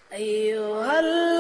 أيها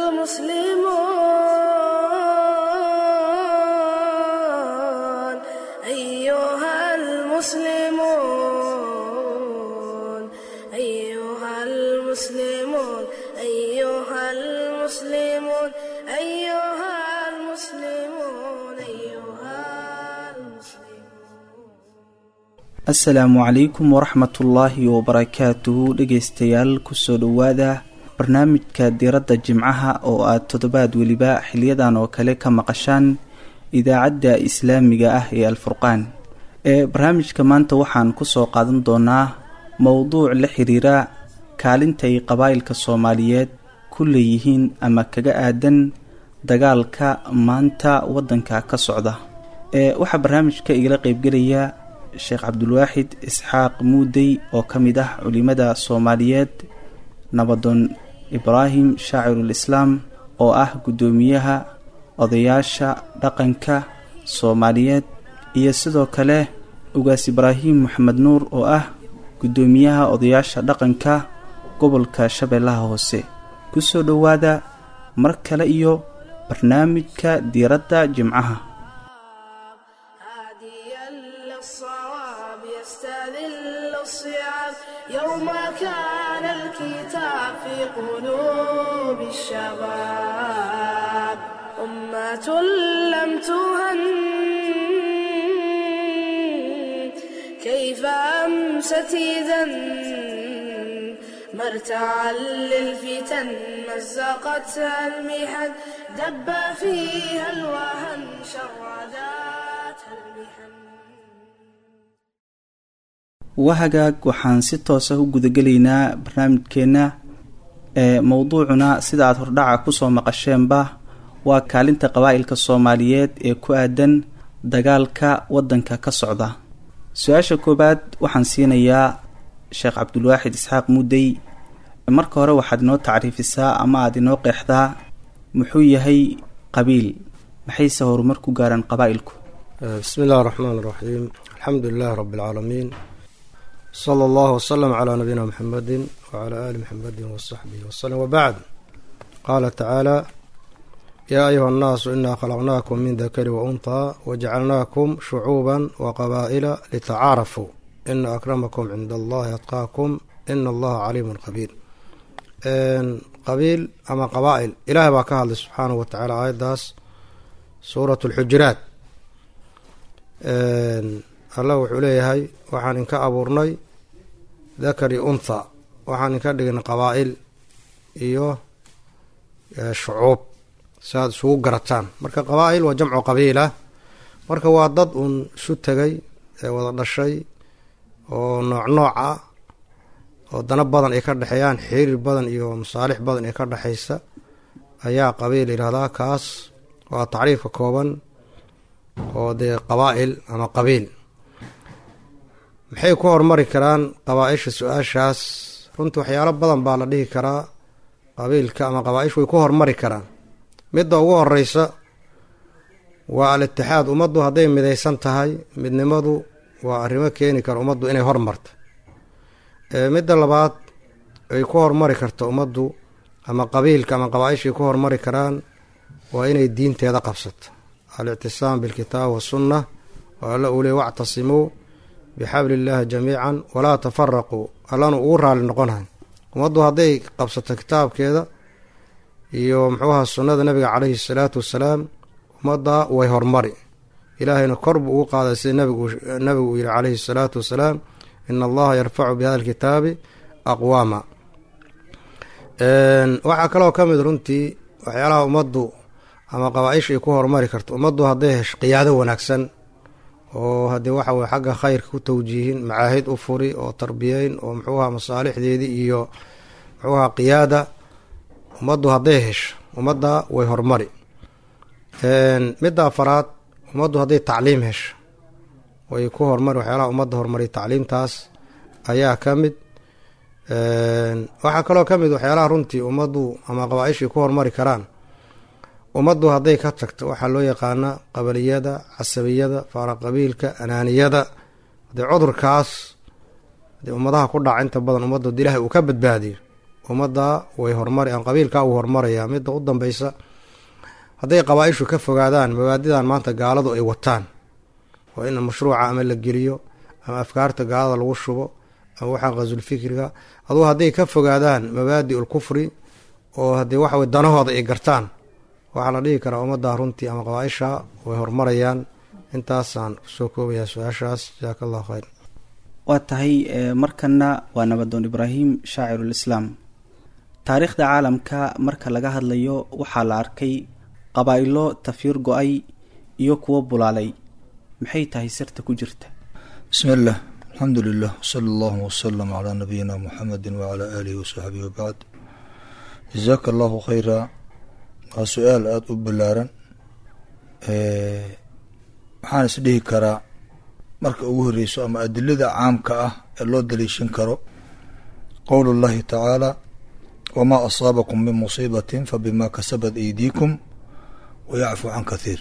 المسلمون أيها المسلمون أيها المسلمون أيها المسلمون أيها المسلمون أيها المسلمون asalaamu calaykum waraxmatullaahi wabarakaatuhu dhegaystayaal kusoo dhowaada barnaamijka diiradda jimcaha oo aad toddobaad weliba xiliyadan oo kale ka maqashaan idaacadda islaamiga ah ee alfurqaan ee barnaamijka maanta waxaan kusoo qaadan doonaa mowduuc la xiriira kaalintay qabaa'ilka soomaaliyeed ku leeyihiin ama kaga aadan dagaalka maanta waddanka ka socda ee waxaa barnaamijka igala qeybgelaya sheekh cabdulwaaxid isxaaq muudey oo ka mid ah culimada soomaaliyeed nabadoon ibraahim shaacirul islaam oo ah guddoomiyaha odayaasha dhaqanka soomaaliyeed iyo sidoo kale ugaas ibraahim maxamed nuur oo ah guddoomiyaha odayaasha dhaqanka gobolka shabeellaha hoose kusoo dhowaada mar kale iyo barnaamijka diiradda jimcaha هاديا للصواب يستذل الصعاب يوم كان الكتاب في قلوب الشباب أمة لم تهن كيف أمست إذا مرتعا للفتن مزقتها المحن دب فيها الوهن شرداتها المحن wahagaag waxaan si toosa u gudagelaynaa barnaamijkeenna ee mowduucuna sida aad hordhaca kusoo maqasheenba waa kaalinta qabaa'ilka soomaaliyeed ee ku aadan dagaalka waddanka ka socda su-aasha koowaad waxaan siinayaa sheekh cabdulwaaxid isxaaq muudey marka hore waxaad inoo tacriifisaa ama aada inoo qeexdaa muxuu yahay qabiil maxayse horumar ku gaaraan qabaa'ilku بسم الله الرحمن الرحيم الحمد لله رب العالمين صلى الله وسلم على نبينا محمد وعلى آل محمد وصحبه وسلم وبعد قال تعالى يا أيها الناس إنا خلقناكم من ذكر وأنثى وجعلناكم شعوبا وقبائل لتعارفوا إن أكرمكم عند الله أتقاكم إن الله عليم خبير إن قبيل أما قبائل إلهي باكا الله سبحانه وتعالى آيات داس سورة الحجرات allah wuxuu leeyahay waxaan inka abuurnay dakari untha waxaan inka dhignay qabaa'il iyo shucuub si aad isugu garataan marka qabaa'il waa jamcu qabiila marka waa dad uun isu tegay ee wada dhashay oo nooc nooc ah oo dana badan ay ka dhexeeyaan xiriir badan iyo masaalix badan ee ka dhexaysa ayaa qabiil yidhahdaa kaas waa tacriifka kooban oo dee qabaa'il ama qabiil maxay ku horumari karaan qabaa-isha su-aashaas runtii waxyaalo badan baa la dhihi karaa qabiilka ama qabaa-ishu way ku horumari karaan midda ugu horeysa waa al-itixaad ummaddu hadday midaysan tahay midnimadu waa arrimo keeni kara ummaddu inay hormarto midda labaad ay ku horumari karto ummaddu ama qabiilka ama qabaa-ishay ku horumari karaan waa inay diinteeda qabsato alictisaam bilkitaab wasunna oo alla uu ley wactasimuu bixabli illaahi jamiican walaa tafaraquu allanu ugu raali noqonahay ummaddu hadday qabsato kitaabkeeda iyo muxuuha sunnada nabiga caleyhi salaatu wasalaam ummadda way hormari ilaahayna kor buu ugu qaaday sida nabigu uu yihi caleyhi salaatu wasalaam ina allaha yarfacu bihada alkitaabi aqwaama waxaa kaloo ka mid runtii waxyaalaha ummaddu ama qabaa-isha ay ku horumari karto ummaddu hadday hesho qiyaado wanaagsan oo haddii waxa weye xagga khayrka ku tawjiihin macaahid u furi oo tarbiyeyn oo muxuuha masaalixdeedii iyo muxuuha qiyaada ummaddu hadday hesho ummadda way horumari midda afaraad ummaddu hadday tacliim hesho way ku horumari waxyaalaha ummadda horumariya tacliimtaas ayaa ka mid waxaa kaloo ka mid waxyaalaha runtii ummaddu ama qabaa-ishay ku horumari karaan ummaddu hadday ka tagto waxaa loo yaqaana qabaliyada casabiyada faaraqabiilka anaaniyada hadee cudurkaas hadee ummadaha ku dhaca inta badan ummaddu ilaahay uu ka badbaadiyo ummadda way horumari aan qabiilkaa uu horumarayaa midda u dambeysa hadday qabaa-ishu ka fogaadaan mabaadidan maanta gaaladu ay wataan waa in mashruuca ama la geliyo ama afkaarta gaalada lagu shubo ama waxaa qasulfikriga aduu hadday ka fogaadaan mabaadi ul kufri oo haddii waxawey danahooda ay gartaan waxaa la dhihi karaa ummadda runtii ama qabaa-isha way horumarayaan intaasaan kusoo koobayaa su-aashaas jasaaka allahu khayr waa tahay markana waa nabadoon ibraahim shaacirulislaam taariikhda caalamka marka laga hadlayo waxaa la arkay qabaa-ilo tafiir go-ay iyo kuwo bulaalay maxay tahay sirta ku jirta bismi illah alxamdu lilah wsala allahu wasalam calaa nabiyina muxamedi wacalaa aalihi wasaxbihi wabacd jasaaka allahu khayra waa su-aal aada u ballaaran waxaan is dhihi karaa marka ugu horeyso ama adilada caamka ah ee loo daliishan karo qowl اllahi tacaala wamaa asaabakum min musiibatin fabima kasabat aydiikum wayacfu can kathiir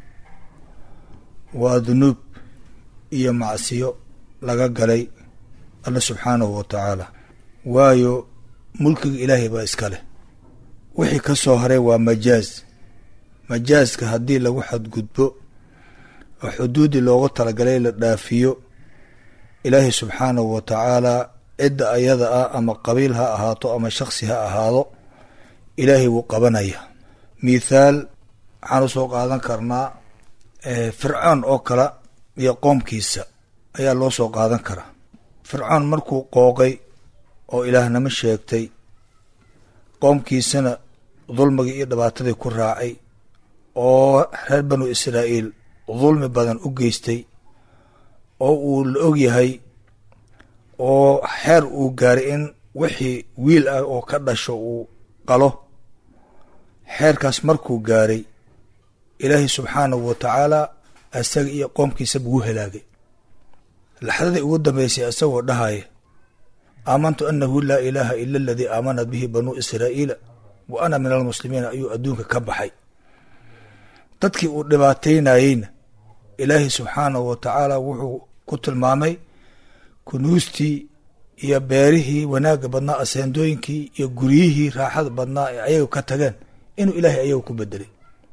waa dunuub iyo macsiyo laga galay alle subxaanahu wa tacaala waayo mulkiga ilaahay baa iska leh wixii ka soo haray waa majaaz majaaska haddii lagu xadgudbo oo xuduuddii loogu talagalay la dhaafiyo ilaahay subxaanahu wa tacaalaa cidda ayada ah ama qabiil ha ahaato ama shaksi ha ahaado ilaahay wuu qabanaya mithaal waxaan usoo qaadan karnaa fircoon oo kale iyo qoomkiisa ayaa loo soo qaadan karaa fircoon markuu qooqay oo ilaahnimo sheegtay qoomkiisana dulmigii iyo dhibaatadii ku raacay oo reer banu israa'iil dulmi badan u geystay oo uu la og yahay oo xeer uu gaaray in wixii wiil ah oo ka dhasho uu qalo xeerkaas markuu gaaray ilaahay subxaanahu wa tacaala isaga iyo qoomkiisaba wuu halaagay laxdadii ugu dambeysay isagoo dhahaya aamantu annahu laa ilaaha ila aladii aamanat bihi banuu israa'iila wa ana min almuslimiina ayuu adduunka ka baxay dadkii uu dhibaataynayeyna ilaahay subxaanahu wa tacaala wuxuu ku tilmaamay kunuustii iyo beerihii wanaagga badnaa aseendooyinkii iyo guryihii raaxada badnaa ee ayaga ka tageen inuu ilaahay ayaga ku bedelay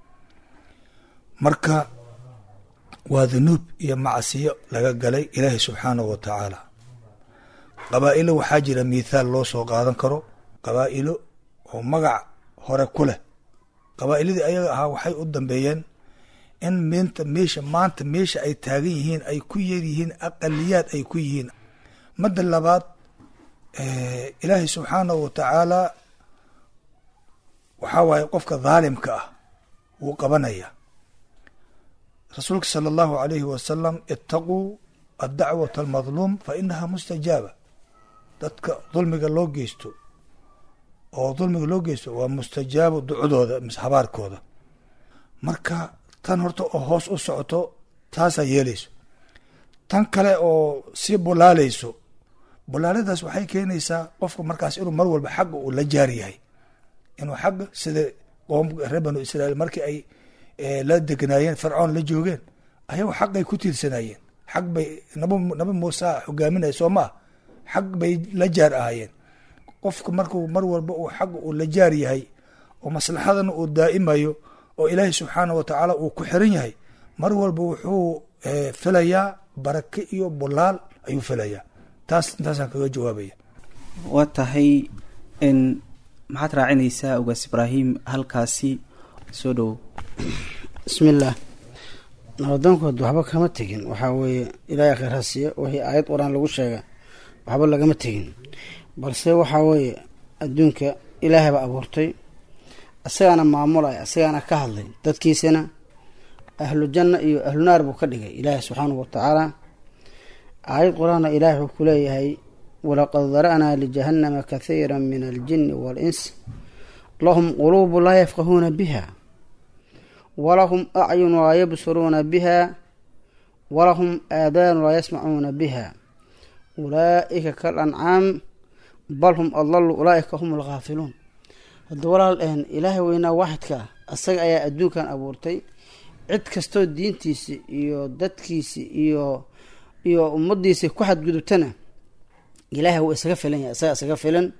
marka waa dunuub iyo macsiyo laga galay ilaahay subxaanahu wa tacaala qabaa'ilo waxaa jira mithaal loo soo qaadan karo qabaa'ilo oo magac hore ku leh qabaa'iladii ayaga ahaa waxay u dambeeyeen in minta meesha maanta meesha ay taagan yihiin ay ku yar yihiin aqaliyaad ay ku yihiin madda labaad ilaahay subxaanahu wa tacaala waxaa waaye qofka dhaalimka ah wuu qabanaya rasuulka sala allahu alayhi wasalam itaquu addacwata almadluum fa inaha mustajaaba dadka dulmiga loo geysto oo dulmiga loo geysto waa mustajaabo ducadooda mise habaarkooda marka tan horta oo hoos u socoto taasaa yeelayso tan kale oo sii bulaaleyso bulaaladaas waxay keenaysaa qofka markaas inuu mar walba xagga uu la jaar yahay inuu xagga sida qoom reer banu israiil markii ay la degnaayeen fircoon la joogeen ayago xaqay ku tiirsanayeen xag bay nab nabi muuse hogaaminaya soo maa xag bay la jaar ahaayeen qofka markuu mar walba uu xagga uu la jaar yahay oo maslaxadana uu daa'imayo oo ilaahay subxaanah wa tacaala uu ku xiran yahay mar walba wuxuu filayaa barake iyo bulaal ayuu filayaa taas intaasaan kaga jawaabaya waa tahay n maxaad raacinaysaa ogaas ibraahim halkaasi soo dhowow bismillaah nabadoonkood waxba kama tegin waxaa weeye ilaahay khayr ha siiya wixii aayad qur-aan lagu sheega waxba lagama tegin balse waxaa weeye adduunka ilaahay baa abuurtay isagaana maamulaya isagaana ka hadlay dadkiisana ahlu janna iyo ahlu naar buu ka dhigay ilaahay subxaanahu watacaala aayad qur-aanna ilaahay wuxuu ku leeyahay walaqad dara'naa lijahannama kathiira min aljini waal-ins lahum quluubu laa yafqahuuna biha walahum acyun laa yabsuruuna biha walahum aadaanu laa yasmacuuna biha ulaa'ika kal ancaam bal hum adlalu ulaa'ika hum alghaafiluun hadda walaal ilaahay weynaa waaxidka ah asaga ayaa adduunkan abuurtay cid kastoo diintiisi iyo dadkiisi iyo iyo ummadiisi ku xadgudubtana ilaahay wuu isaga filan yahay isaga isaga filan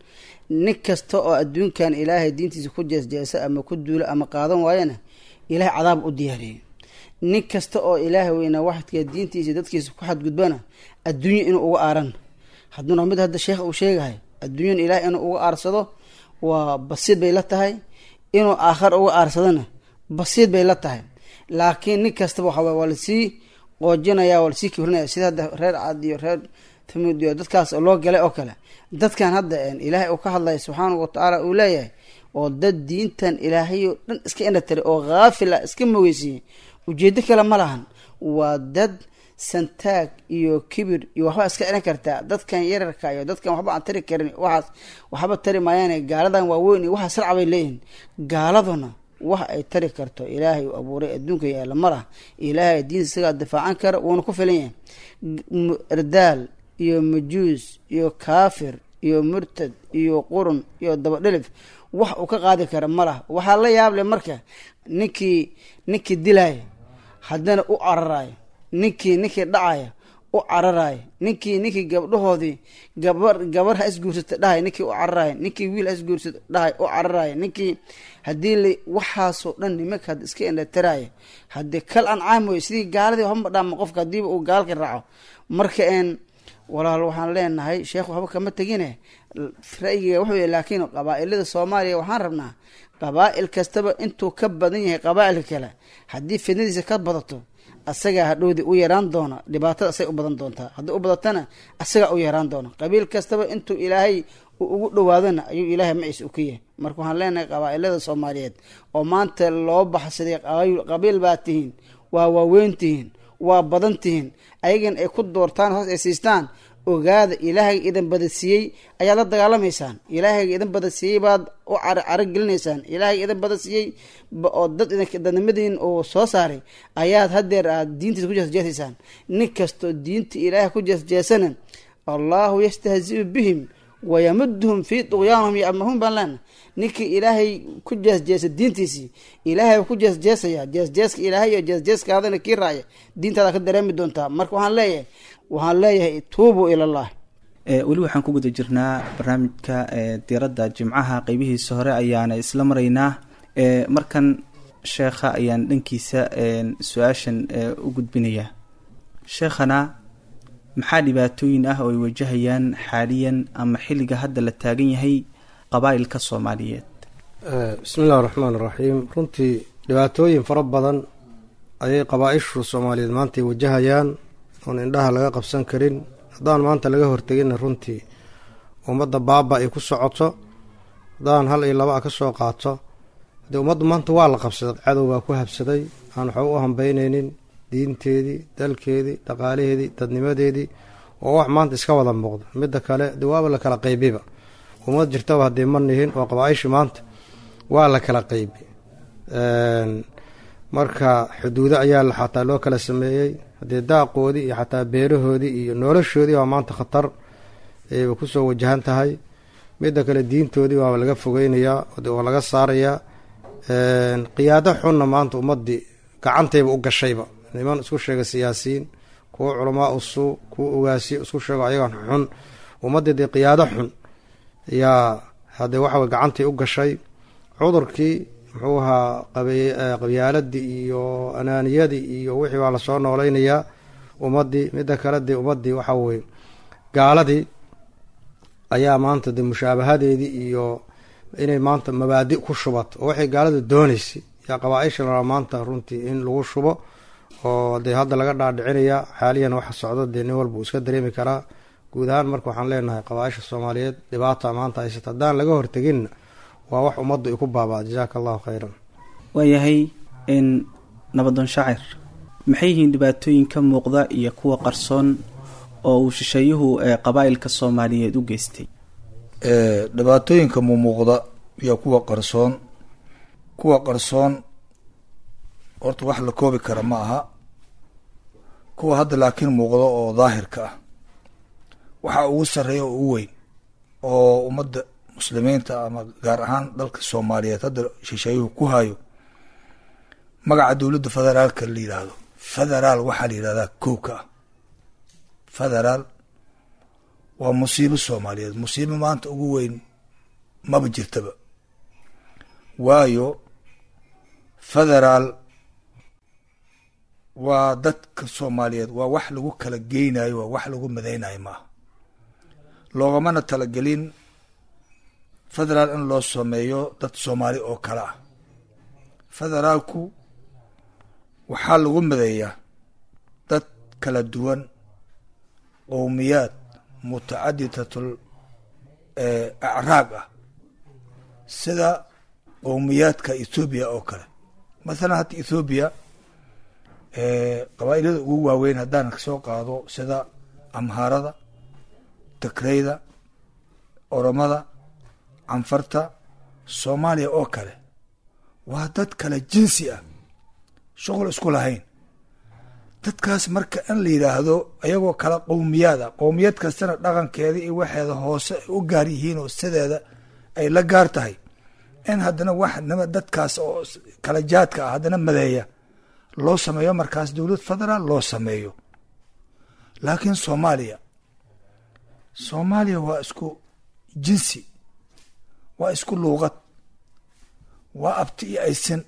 nin kasta oo adduunkan ilaahay diintiisa ku jeesjeesa ama ku duula ama qaadan waayana ilaahay cadaab u diyaariyey nin kasta oo ilaahay weynaa waxadka diintiisa dadkiisa ku xadgudbana adduunya inuu uga aaran hadduuna mid hadda sheekh uu sheegahay adduunyan ilaahay inuu uga aarsado waa basiid bay la tahay inuu aakhar uga aarsadona basiid bay la tahay laakiin nin kastaba waxaa waa lasii qoojinaya waa lasii kibrinaya sida hadda reer cad iyo reer thamud iyo dadkaas loo galay oo kale dadkan hadda ilaahay uu ka hadlaya subxaanahu watacaala uu leeyahay oo dad diintan ilaahayoo dhan iska indhatari oo haafil ah iska mogeysiiyey ujeedo kale ma lahan waa dad santaag iyo kibir iyo waxba iska celin kartaa dadkan yararka iyo dadkan waxba aan tari karin waxaas waxba tari maayaane gaaladan waaweyn iyo waxaa sarca bay leeyihin gaaladuna wax ay tari karto ilaahay uu abuuray adduunka yaalla ma lah ilaahay diinta isagaa difaacan kara wuuna ku filan yahay erdaal iyo majuus iyo kaafir iyo murtad iyo qurun iyo dabadhelif wax uu ka qaadi kara ma lah waxaa la yaable marka ninkii ninkii dilaya haddana u cararayo ninkii ninkii dhacaya u cararayo ninkii ninkii gabdhahoodii gabar gabar ha isguursata dhahay ninkii u cararayo ninkii wiil ha isguursata dhahay u cararayo ninkii haddii la waxaasoo dhan nimanka had iska indhatiraayo haddii kal ancaam wey sidii gaaladii waxba dhaama qofka hadiiba uu gaalka raaco marka een walaal waxaan leenahay sheekh waxba kama tegine ra-yiga wuxuu yahy laakiin qabaa-ilada soomaaliya waxaan rabnaa qabaa-il kastaba intuu ka badan yahay qabaa-ilka kale haddii fidnadiisa ka badato asagaa hadhowdii u yaraan doona dhibaatada asagay u badan doontaa haddii u badatana asagaa u yaraan doona qabiil kastaba intuu ilaahay uu ugu dhowaadona ayuu ilaahay maciis u ka yahay marka waxaan leenahay qabaa-ilada soomaaliyeed oo maanta loo baxsaday qabiil baa tihiin waa waaweyn tihiin waa badan tihiin ayagan ay ku doortaan hoos ay siistaan ogaada ilaahayga idan badasiiyey ayaad la dagaalamaysaan ilaahayga idan badasiiyey baad u caragelinaysaan ilaahayga idan badasiiyey oo dad dadnimadiin uu soo saaray ayaad hadeer aad diintiisa ku jeesjeesaysaan nin kastoo diinta ilaahay ku jeesjeesana allahu yastahziu bihim wayamuduhum fii duqyaanihum yamahuun baan leena ninkii ilaahay ku jeesjeesa diintiisii ilaahay ku jeesjeesaya jeesjeeska ilaahay iyo jeesjeeskaadana kii raaya diintaada ka dareemi doontaa marka waxaan leeyahay waxaan leeyahay tuubuu ilallah weli waxaan ku guda jirnaa barnaamijka diiradda jimcaha qeybihiisa hore ayaana isla maraynaa markan sheekha ayaan dhankiisa su-aashan u gudbinayaa sheekhana maxaa dhibaatooyin ah oo ay wajahayaan xaaliyan ama xilliga hadda la taagan yahay qabaa'ilka soomaaliyeed bismi illahi raxmaan iraxiim runtii dhibaatooyin fara badan ayay qabaa-ishu soomaaliyeed maanta ay wajahayaan oon indhaha laga qabsan karin haddaan maanta laga horteginna runtii ummadda baaba ay ku socoto haddaan hal iyo laba a ka soo qaato haddii ummaddu maanta waa la qabsaday cadow baa ku habsaday aan waxba u hambeyneynin diinteedii dalkeedii dhaqaalaheedii dadnimadeedii oo wax maanta iska wada muuqda midda kale de waaba la kala qaybiba ummad jirtaba haddii ma nihin oo qabaa-ishi maanta waa la kala qaybi marka xuduudo ayaa la xataa loo kala sameeyey haddii daaqoodii iyo xataa beerahoodii iyo noloshoodii waa maanta khatar ayba kusoo wajahan tahay midda kale diintoodii waaba laga fogeynayaa oo laga saarayaa qiyaado xunna maanta ummadii gacantayba u gashayba niman isku sheega siyaasiyiin kuwo culamaa usuu kuwo ogaasiyo isku sheego ayagan xun ummaddii dee qiyaado xun yaa haddee waxawey gacantii u gashay cudurkii muxuu ahaa qabyaaladii iyo anaaniyadii iyo wixii baa lasoo noolaynayaa ummadii midda kale dee ummadii waxa weye gaaladii ayaa maanta dee mushaabahadeedii iyo inay maanta mabaadi ku shubato oo waxay gaalada dooneysay yaa qabaa-isha la rabaa maanta runtii in lagu shubo oo dee hadda laga dhaadhicinayaa xaaliyan waxa socdo dee nin walba uu iska dareemi karaa guud ahaan marka waxaan leenahay qabaa-isha soomaaliyeed dhibaata maanta haysata haddaan laga horteginna waa wax ummaddu ay ku baabaa jasaaka allahu khayran waayahay n nabadoon shaacir maxay yihiin dhibaatooyin ka muuqda iyo kuwa qarsoon oo uu shisheeyuhu ee qabaa'ilka soomaaliyeed u geystay dhibaatooyinka mumuuqda iyo kuwa qarsoon kuwa qarsoon horta wax la koobi kara ma aha kuwa hadda laakiin muuqda oo daahirka ah waxa ugu sarreeya oo ugu weyn oo ummadda muslimiinta ama gaar ahaan dalka soomaaliyeed hadda shisheeyuhu ku hayo magaca dowladda federaalka la yidhaahdo federaal waxaa la yidhahdaa kowka ah federaal waa musiibo soomaaliyeed musiibo maanta ugu weyn maba jirtaba waayo federaal waa dadka soomaaliyeed waa wax lagu kala geynayo waa wax lagu madaynayo maaha loogamana talagelin federaal in loo sameeyo dad soomaali oo kale ah federaalku waxaa lagu madeeyaa dad kala duwan qowmiyaad mutacadidatul acraaq ah sida qowmiyaadka ethoobiya oo kale mathalan hadda ethoobiya qabaa'ilada ugu waaweyn haddaan soo qaado sida amhaarada takreyda oromada canfarta soomaaliya oo kale waa dad kale jinsi ah shuqul isku lahayn dadkaas marka in la yidhaahdo ayagoo kala qowmiyaad ah qowmiyad kastana dhaqankeeda iyo waxeeda hoose ay u gaar yihiin oo sideeda ay la gaar tahay in haddana wax nima dadkaas oo kala jaadka ah haddana madeeya loo sameeyo markaas dowlad federaal loo sameeyo laakiin soomaaliya soomaaliya waa isku jinsi waa isku luuqad waa abti iyo aysan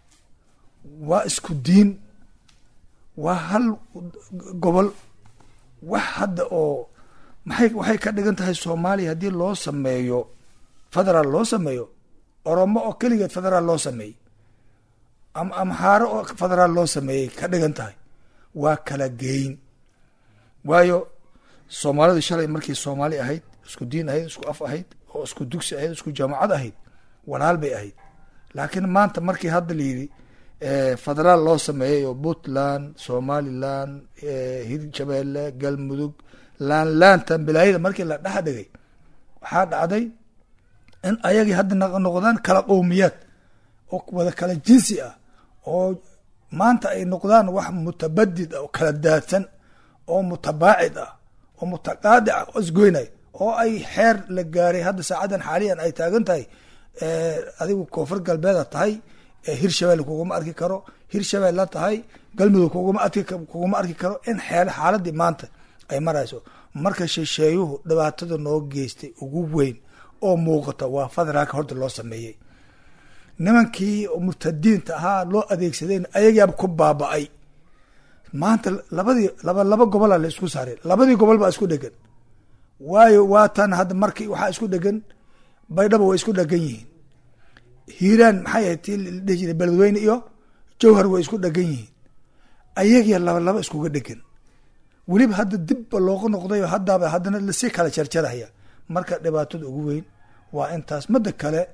waa isku diin waa hal gobol wax hadda oo maxay waxay ka dhigan tahay soomaaliya haddii loo sameeyo federaal loo sameeyo oromo oo keligeed federaal loo sameeyey ama amxaaro oo federaal loo sameeyey ka dhigan tahay waa kala geyn waayo soomaalidu shalay markii soomaali ahayd isku diin ahayd isku af ahayd oo isku dugsi ahayd isku jaamacad ahayd walaal bay ahayd laakiin maanta markii hadda la yidhi federaal loo sameeyey oo puntland somaliland hirshabeelle galmudug laanlaanta bilaayada markii la dhex dhigay waxaa dhacday in ayagii hadda noqdaan kala qowmiyaad oo wada kala jinsi ah oo maanta ay noqdaan wax mutabadid ah oo kala daadsan oo mutabaacid ah oo mutaqaadic ah oo isgoynay oo ay xeer la gaaray hadda saacadan xaaliyan ay taagan tahay adigu koonfur galbeeda tahay hirshabelle kuguma arki karo hirshabelle tahay galmudug kuguma arki kuguma arki karo in xeel xaaladii maanta ay marayso marka shisheeyuhu dhibaatada noo geystay ugu weyn oo muuqata waa federaalka horta loo sameeyey nimankii murtadiinta ahaa loo adeegsadeen ayagaaba ku baaba-ay maanta labadii laba laba gobola la isku saaray labadii gobol baa isku dhegan waayo waatan hadda markii waxaa isku dhegan baydhaba way isku dhegan yihiin hiiraan maxay ahayd tii ladhihi jiray beledweyne iyo jowhar way isku dhegan yihiin ayagiya laba laba iskuga dhegan weliba hadda dibba looga noqdayo haddaaba haddana lasii kala jarjaraya marka dhibaatada ugu weyn waa intaas madda kale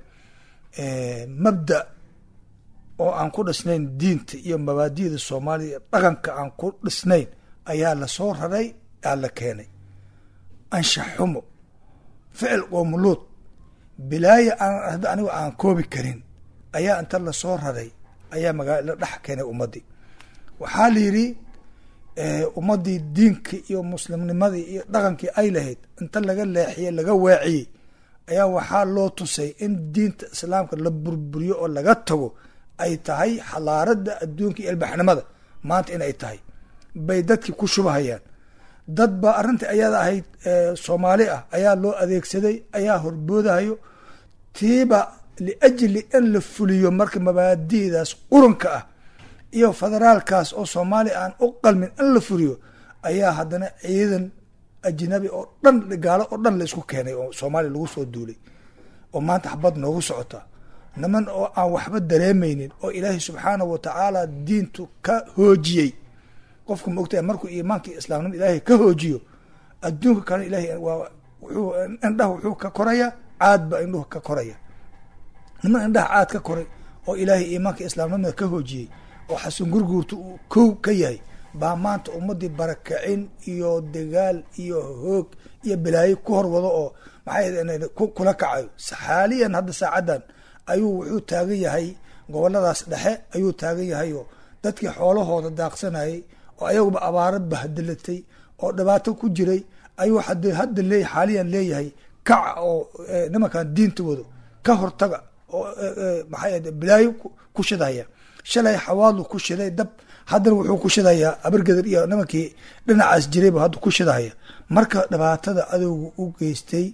mabda oo aan ku dhisnayn diinta iyo mabaadida soomaaliya dhaqanka aan ku dhisnayn ayaa lasoo raray aa la keenay anshax xumo ficil qoomuluud bilaaya aan anigu aan koobi karin ayaa inta lasoo raray ayaa magaala la dhex keenay ummaddii waxaa la yidhi ummaddii diinkii iyo muslimnimadii iyo dhaqankii ay lahayd inta laga leexiyey laga weeciyey ayaa waxaa loo tusay in diinta islaamka la burburiyo oo laga tago ay tahay xalaaradda adduunka iyo ilbaxnimada maanta in ay tahay bay dadkii ku shubahayaan dad ba arrintii ayada ahayd soomaali ah ayaa loo adeegsaday ayaa horboodahayo tiiba liajli in la fuliyo marka mabaadi'daas quranka ah iyo federaalkaas oo soomaaliya aan u qalmin in la fuliyo ayaa haddana ciidan ajnabi oo dhan gaalo oo dhan la isku keenay oo soomaaliya lagu soo duulay oo maanta xabad noogu socota niman oo aan waxba dareemaynin oo ilaahay subxaanahu watacaala diintu ka hoojiyey qofku ma ogtahay markuu iimaankii islaamnimo ilaahay ka hoojiyo adduunka kale ilahay waa wuxuu indhaha wuxuu ka koraya caad ba indhuhu ka koraya niman indhaha caad ka koray oo ilaahay iimaanka islaamnimada ka hoojiyey oo xasan gurguurta uu kow ka yahay baa maanta ummadii barakacin iyo dagaal iyo hoog iyo bilaayo ku horwado oo maxay kula kacayo xaaliyan hadda saacaddan ayuu wuxuu taagan yahay goboladaas dhexe ayuu taagan yahay oo dadkii xoolahooda daaqsanayay oo ayaguba abaaro bahdilatay oo dhibaato ku jiray ayuu hadda leey xaaliyan leeyahay kaca oo nimankan diinta wado ka hortaga oo maxay bilaayo ku shidaya shalay xawaadlu ku shiday dab haddana wuxuu ku shidayaa abargeder iyo nimankii dhinacaas jirayba hadda ku shidahaya marka dhibaatada adowga u geystay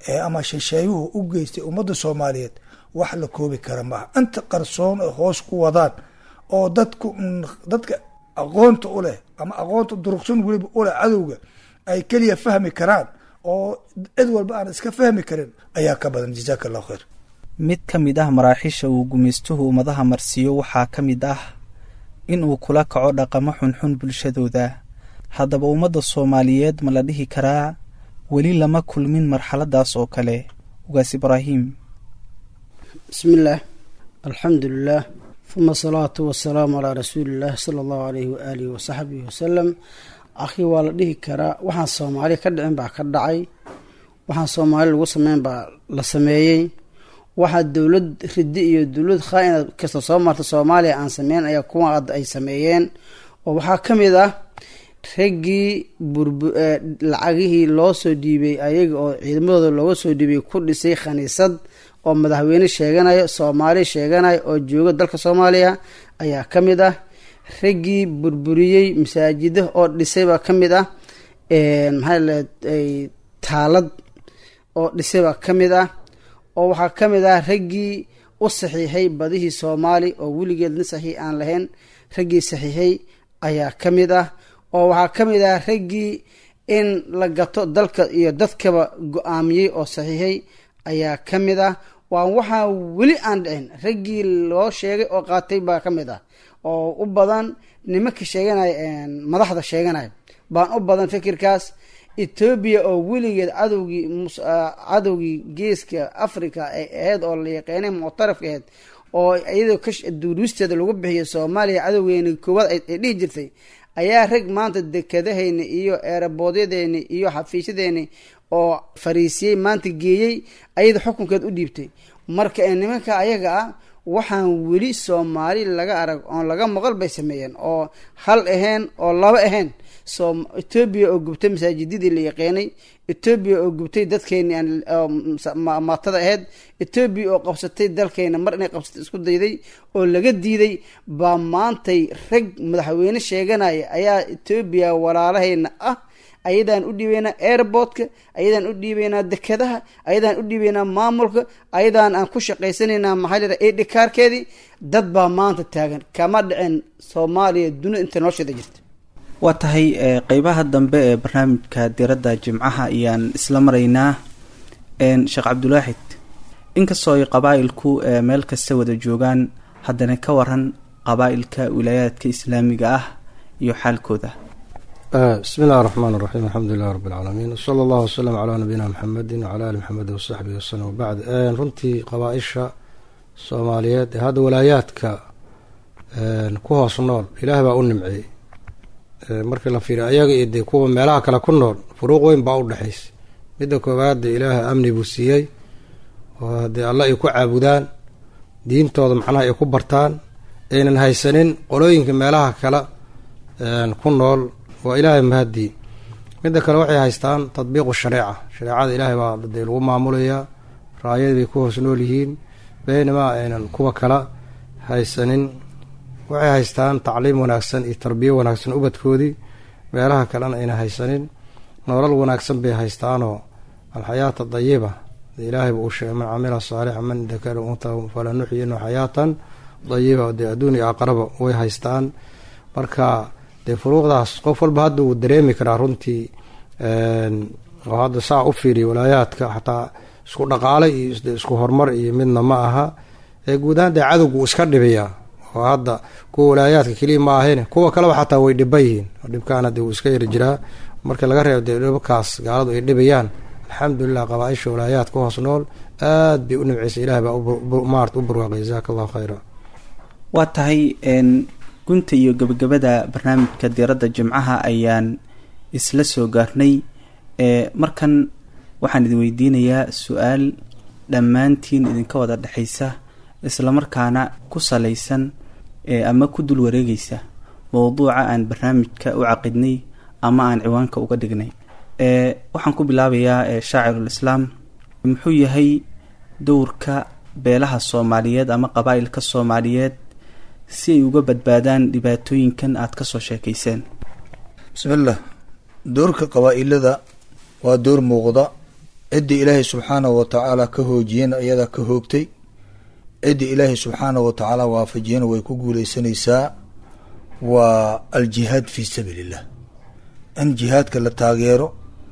ee ama shisheeyuhu u geystay ummadda soomaaliyeed wax la koobi kara maaha inta qarsoon ay hoos ku wadaan oo dadku dadka aqoonta u leh ama aqoonta durugsan weliba u leh cadowga ay keliya fahmi karaan oo cid walba aan iska fahmi karin ayaa ka badan jazaaka allahu khayr mid ka mid ah maraaxiisha uu gumaystuhu ummadaha marsiiyo waxaa ka mid ah in uu kula kaco dhaqamo xunxun bulshadooda haddaba ummadda soomaaliyeed ma la dhihi karaa weli lama kulmin marxaladaas oo kale ugaas ibraahim bismillaah alxamdulilah uma asalaatu wasalaamu calaa rasuulillaah sala allahu aleyhi waaalihi wasaxbihi wasalam akhi waa la dhihi karaa waxaan soomaali ka dhicin baa ka dhacay waxaan soomaali lagu sameyn baa la sameeyey waxaa dowlad ridi iyo dowlad khaa-ina kasta soo marta soomaaliya aan sameyn ayaa kuwa hadda ay sameeyeen oo waxaa ka mid ah raggii burb lacagihii loo soo dhiibay ayaga oo ciidamadooda looga soo dhiibay ku dhisay khaniisad oo madaxweyne sheeganayo soomaali sheeganayo oo jooga dalka soomaaliya ayaa ka mid ah raggii burburiyey masaajida oo dhisaybaa ka mid ah maxaa leeday taalad oo dhisaybaa ka mid ah oo waxaa ka mid ah raggii u saxiixay badihii soomaali oo weligeed nin saxiix aan lahayn raggii saxiixay ayaa ka mid ah oo waxaa ka mid ah raggii in la gato dalka iyo dadkaba go-aamiyey oo saxiixay ayaa ka mid ah waa waxaa weli aan dhicin raggii loo sheegay oo qaatay baa ka mid ah oo u badan nimanka sheeganaya madaxda sheeganaya baan u badan fikirkaas etoobiya oo weligeed cadowgii cadowgii geeska africa ay ahayd oo la yaqeenay muctarafka ahayd oo iyadoo duruusteeda lagu bixiyo soomaaliya cadowgeeni koowaad ay dhihi jirtay ayaa rag maanta dekadahayni iyo eeraboodyadeeni iyo xafiisyadeeni oo fariisiyey maanta geeyey ayada xukunkeed u dhiibtay marka nimanka ayaga ah waxaan weli soomaali laga arag oon laga maqal bay sameeyeen oo hal ahayn oo laba ahayn so etoobiya oo gubtay masaajidadii la yaqeenay etoobiya oo gubtay dadkeeni maatada ahayd etoobiya oo qabsatay dalkeena mar inay qabsatay isku dayday oo laga diiday baa maantay rag madaxweyne sheeganaya ayaa etoobiya walaalahayna ah ayadaan u dhiibeynaa airportka ayadaan u dhiibeynaa dekadaha ayadaan u dhiibeynaa maamulka ayadaan aan ku shaqaysanaynaa maxaa la yidhaha edhikaarkeedii dad baa maanta taagan kama dhicin soomaaliya dunida inta nolosheeda jirta waa tahay qeybaha dambe ee barnaamijka diradda jimcaha ayaan isla maraynaa sheekh cabdulaaxid inkastoo ay qabaa-ilku meel kasta wada joogaan haddana ka waran qabaa-ilka wilaayaadka islaamiga ah iyo xaalkooda bismi illahi raxmaan raxiim alxamdu lilah rabi alcaalamiin wsala allahu wasalam calaa nabiyina maxamedin wacala ali maxamedi wasaxbihi wasalam wabacd runtii qabaa-isha soomaaliyeed ee hadda walaayaadka ku hoos nool ilaah baa u nimceeyey markii la fiiriyo ayaga iyo dee kuwa meelaha kale ku nool furuuq weyn baa u dhexaysay midda koowaad dee ilaaha amni buu siiyey oo haddee alla ay ku caabudaan diintooda macnaha ay ku bartaan aynan haysanin qolooyinka meelaha kale ku nool waa ilaahay mahadii midda kale waxay haystaan tadbiiqu shareeca shareecada ilaahay baa dee lagu maamulayaa raayadii bay ku hoos nool yihiin beynamaa aynan kuwa kala haysanin waxay haystaan tacliim wanaagsan iyo tarbiyo wanaagsan ubadkoodii meelaha kalena ayna haysanin nolol wanaagsan bay haystaanoo alxayaata dayiba ilaahay uu sheegay man camila saalixa man dakara unta fala nuxyinu xayaatan dayiba dee adduun iyo aqraba way haystaan marka dee furuuqdaas qof walba hadda uu dareemi karaa runtii oo hadda saa u fiiriya walaayaadka xataa isku dhaqaale iyo isku horumar iyo midna ma aha ee guud ahaan dee cadowgu uu iska dhibiyaa oo hadda kuwa walaayaadka keliya ma ahayn kuwa kaleba xataa way dhiba yihiin oo dhibkaana dee uu iska yari jiraa marka laga reebo dee dhibkaas gaaladu ay dhibayaan alxamdulilah qabaa-isha walaayaad ku hoos nool aad bay u nimceysay ilaah baa maarta u barwaaqay jasaaka allahu khayra waa tahay gunta iyo gebagabada barnaamijka diiradda jimcaha ayaan isla soo gaarnay markan waxaan idin weydiinayaa su-aal dhammaantiin idinka wada dhexaysa islamarkaana ku salaysan ama ku dul wareegaysa mowduuca aan barnaamijka u caqidnay ama aan ciwaanka uga dhignay waxaan ku bilaabayaa shaacirul islaam muxuu yahay dowrka beelaha soomaaliyeed ama qabaa-ilka soomaaliyeed si ay uga badbaadaan dhibaatooyinkan aada ka soo sheekayseen bismillah doorka qabaa-ilada waa door muuqda ciddii ilaahay subxaanahu wa tacaala ka hoojiyena iyadaa ka hoogtay ciddii ilaahay subxaanahu wa tacaala waafajiyena way ku guuleysanaysaa waa aljihaad fii sabiili illah in jihaadka la taageero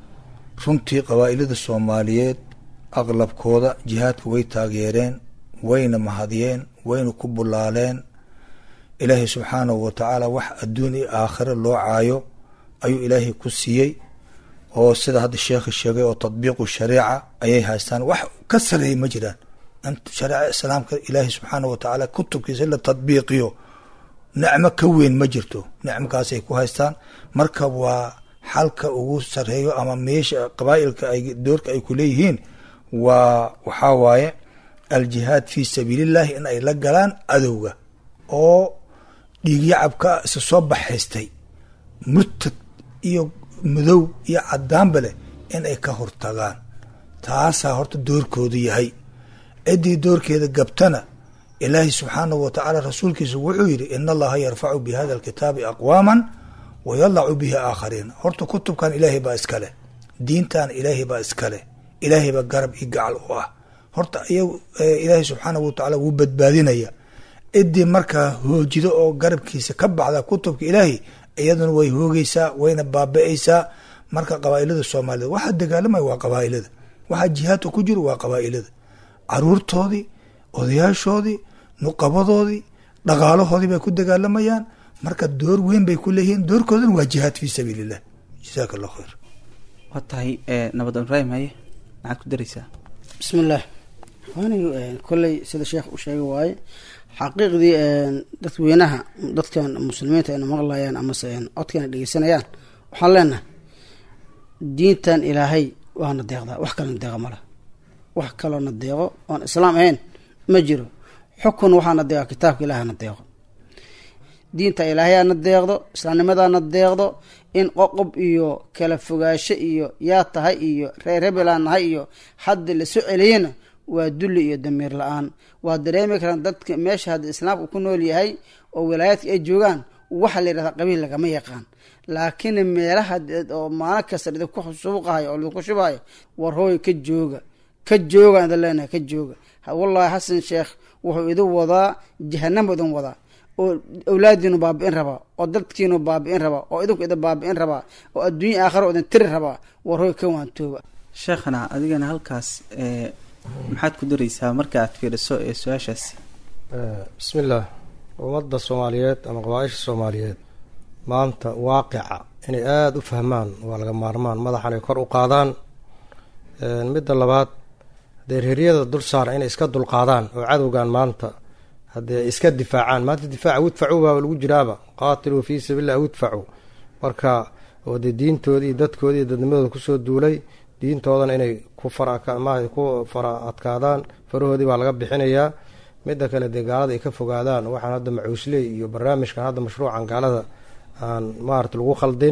runtii qabaa'ilada soomaaliyeed aqlabkooda jihaadka way taageereen wayna mahadiyeen wayna ku bulaaleen ilaahay subxaanahu wa tacaala wax adduun iyo aakhiro loo caayo ayuu ilaahay ku siiyey oo sida hadda sheekha sheegay oo tadbiiqu shariica ayay haystaan wax ka sareeyay ma jiraan in shareeca islaamka ilaahay subxaanahu wa tacaala kutubkiisa in la tadbiiqiyo nicmo ka weyn ma jirto nicmokaasay ku haystaan marka waa xalka ugu sareeyo ama meesha qabaa'ilka ay doorka ay ku leeyihiin waa waxaa waaye aljihaad fii sabiilillahi in ay la galaan adowga oo dhiigyacabka isa soo baxaystay murtad iyo madow iyo cadaanba leh in ay ka hortagaan taasaa horta doorkoodu yahay ciddii doorkeeda gabtana ilaahay subxaanahu wa tacaala rasuulkiisa wuxuu yidhi ina allaha yarfacu bi hada alkitaabi aqwaaman wa yadacu bihi aakhariin horta kutubkan ilaahay baa iskale diintan ilaahay baa iskale ilaahay baa garab iyo gacal u ah horta iyagu ilaahay subxaanahu wa tacaala wuu badbaadinaya ciddii markaa hoojido oo garabkiisa ka baxda kutubka ilaahay iyaduna way hoogeysaa wayna baaba-eysaa marka qabaa'ilada soomaaliyeed waxaa dagaalamaya waa qabaa'ilada waxaa jihaadka ku jiro waa qabaa'ilada caruurtoodii odayaashoodii nuqabadoodii dhaqaalahoodii bay ku dagaalamayaan marka door weyn bay ku leeyihiin doorkoodana waa jihaad fii sabiili illah jasaaka allah khayr waa tahay nabad ibraahim haye maxaad ku daraysaa bismi illaah anigu kolley sida sheekh u sheegay waaye xaqiiqdii dadweynaha dadkan muslimiinta ayna maqlayaan amase codkana dhegeysanayaan waxaan leenahay diintan ilaahay waana deeqdaa wax kalena deeqa mala wax kaloona deeqo oon islaam ahayn ma jiro xukun waxaana deeqa kitaabka ilaahana deeqo diinta ilaahayaana deeqdo islaamnimadaana deeqdo in qoqob iyo kala fogaasho iyo yaa tahay iyo reer hebelaan nahay iyo hadda lasoo celiyena waa dulli iyo damiir la-aan waa dareemi karaan dadka meesha hadda islaamka ku nool yahay oo wilaayaadka ay joogaan waxa la yidhahdaa qabiil lagama yaqaan laakiin meelaha oo maalin kasta idinku suuqahayo oo idinku shubahayo war hooy ka jooga ka jooga idin leenahay ka jooga wallahi xasan sheekh wuxuu idin wadaa jahanamo idin wadaa oo awlaadiinu baabi-in rabaa oo dadkiinu baabi-in rabaa oo idinku idin baabi-in rabaa oo adduunya aakhiro idin tiri rabaa war hooy ka waantooba sheekhana adigana halkaas maxaad ku daraysaa marka aad fiiriso ee su-aashaasi bismi illaah ummadda soomaaliyeed ama qabaaisha soomaaliyeed maanta waaqica inay aada u fahmaan waa laga maarmaan madaxan ay kor u qaadaan midda labaad hadee reeryada dul saara inay iska dulqaadaan oo cadowgan maanta haddee iska difaacaan maanta difaaca widfacu baaba lagu jiraaba qaatiluu fii sabiillah widfacu marka oo dee diintoodii iyo dadkoodii iyo dadnimadooda kusoo duulay diintoodana inay ku farama ku fara adkaadaan farahoodii baa laga bixinayaa midda kale dee gaalada ay ka fogaadaan waxaan hadda macuusley iyo barnaamijkan hadda mashruucan gaalada aan maarata lagu khaldin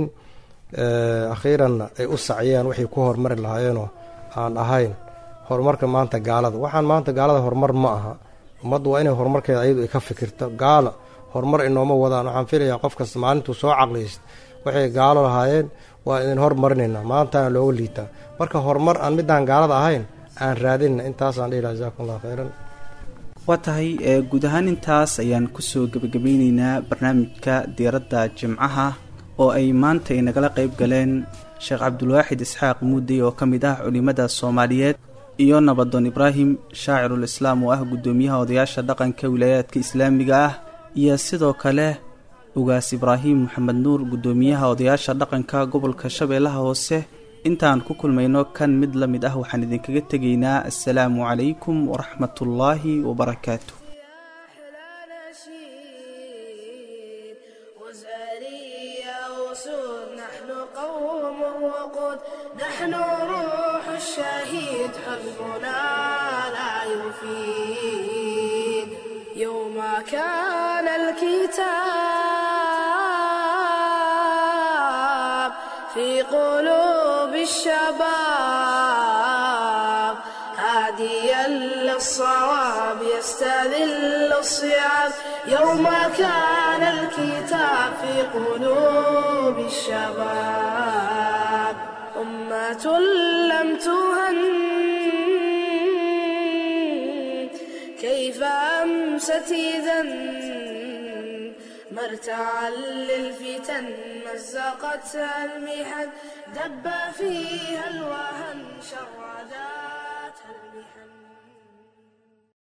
akhiiranna ay u saciyeen waxay ku horumari lahaayeenoo aan ahayn horumarka maanta gaalada waxaan maanta gaalada horumar ma aha ummaddu waa inay horumarkeeda ayadu ay ka fikirto gaala horumar inooma wadaan waxaan filayaa qof kasta maalintuu soo caqlayst waxay gaalo lahaayeen waa idin hormarinaynaa maantaana looga liitaa marka horumar aan midaan gaalada ahayn aan raadinna intaasaan dhihi laha jasakum allah khayran waa tahay guud ahaan intaas ayaan kusoo gebagabeyneynaa barnaamijka diiradda jimcaha oo ay maanta ay nagala qayb galeen sheekh cabdulwaaxid isxaaq muudey oo ka mid ah culimada soomaaliyeed iyo nabadoon ibraahim shaacirul islaam oo ah guddoomiyaha odayaasha dhaqanka wilaayaadka islaamiga ah iyo sidoo kale ugaas ibraahim maxamed nuur guddoomiyaha odayaasha dhaqanka gobolka shabeellaha hoose intaan ku kulmayno kan mid la mid ah waxaan idinkaga tegaynaa assalaamu calaykum waraxmatullaahi wabarakaatu نحن روح الشهيد حزبنا لا يفيد يوم كان الكتاب في قلوب الشباب هاديا للصواب يستذل الصيام يوم كان الكتاب في قلوب الشباب أمة لم تهن كيف أمست إذا مرتعا للفتن مزقتها المحن دب فيها الوهن